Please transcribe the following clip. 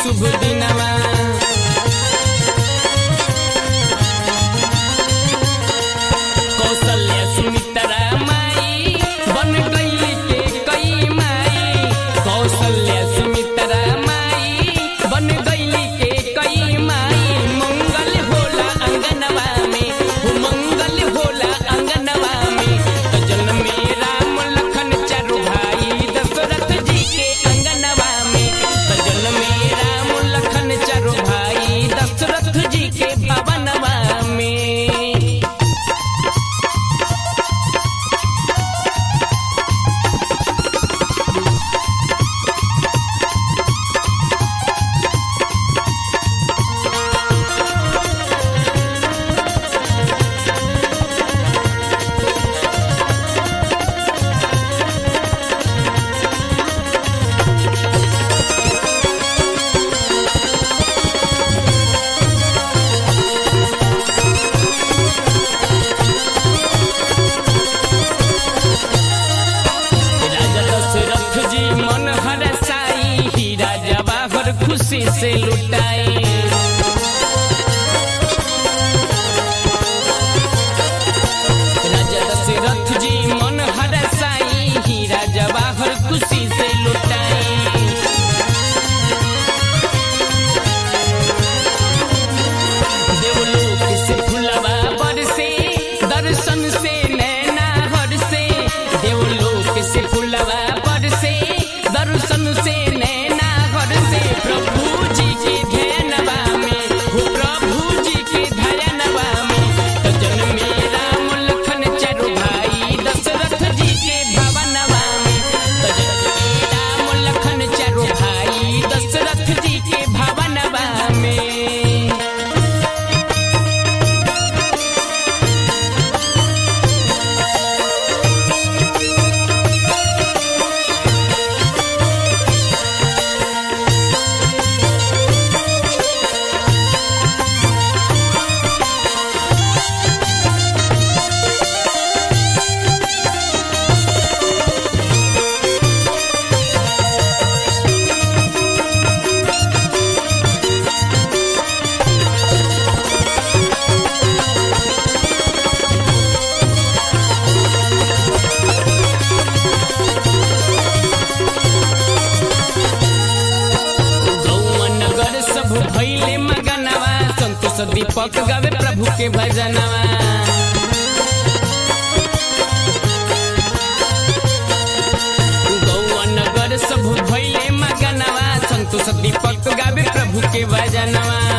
शुभ दिनवा कौशल्या सुमित्रा माई बन गई के कई माई कौशल्या सुमित्रा माई बन गई के कई माई मंगल होला अंगनवा में हो मंगल होला अंगनवा में तो जन्म में राम लखन चारु भाई दशरथ जी के अंगनवा में तो जन्म में राम लखन चारु भाई दशरथ जी के भवनवा में राजा दशरथ जी मन हरसाई हीरा जवाहर खुशी से लुटाई राजा दशरथ जी मन हरसाई हीरा जवाहर खुशी से लुटाई देवलोक से फुलवा बरसे दर्शन से नैना हरसे देवलोक से फुलवा बरसे दर्शन से नैना हरसे प्रभु जी के ध्यानवा में हो प्रभु जी के ध्यानवा में तो जन्म में राम लखन चारु भाई दशरथ जी के भवनवा में तो जन्म में राम लखन चारु भाई दशरथ जी के भवनवा में गौआ नगर सब भैले मगनवा संतोष दीपक गावे प्रभु के भजनवा गौआ नगर सब भैले मगनवा संतोष दीपक गावे प्रभु के भजनवा